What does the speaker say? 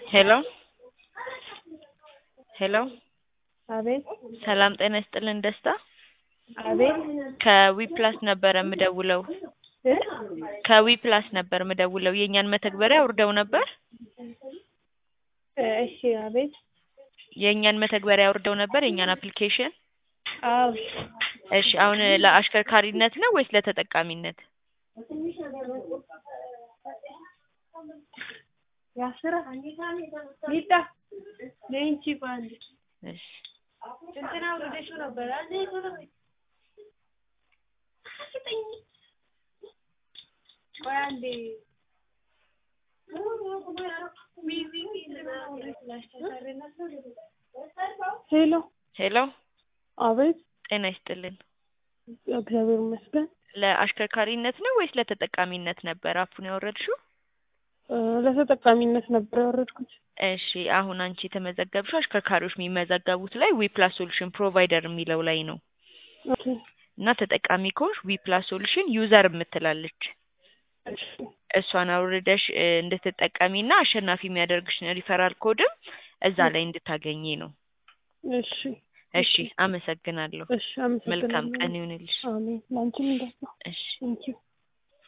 ሄሎ ሄሎ አቤት ሰላም ጤና ይስጥልን ደስታ አቤት ከዊፕላስ ነበረ የምደውለው እ ከዊፕላስ ነበር የምደውለው የእኛን መተግበሪያ አውርደው ነበር እሺ አቤት የእኛን መተግበሪያ አውርደው ነበር የእኛን አፕሊኬሽን አዎ እሺ አሁን ለአሽከርካሪነት ነው ወይስ ለተጠቃሚነት ያስራ ሊጣ ለእንቺ ባንድ እሺ እንትና ወደሹ ነበር አንዴ ቶሎ በይ። ቆይ አንዴ ሄሎ ሄሎ አቤት ጤና ይስጥልን እግዚአብሔር ይመስገን ለአሽከርካሪነት ነው ወይስ ለተጠቃሚነት ነበር አፑን ያወረድሽው እ ለተጠቃሚነት ነበር ያወረድኩት እሺ አሁን አንቺ የተመዘገብሽው አሽከርካሪዎች የሚመዘገቡት ላይ ዊፕላስ ሶሉሽን ፕሮቫይደር የሚለው ላይ ነው ኦኬ እና ተጠቃሚ ከሆንሽ ዊፕላስ ሶሉሽን ዩዘር የምትላለች እሺ እሷን አውርደሽ እ እንድትጠቀሚና አሸናፊ የሚያደርግሽን ሪፈራል ኮድም እዛ ላይ እንድታገኚ ነው እሺ እሺ አመሰግናለሁ እሺ አመሰግናለሁ መልካም ቀን ይሁንልሽ አሜን ለአንቺም እንደዛው እሺ ቴንኪው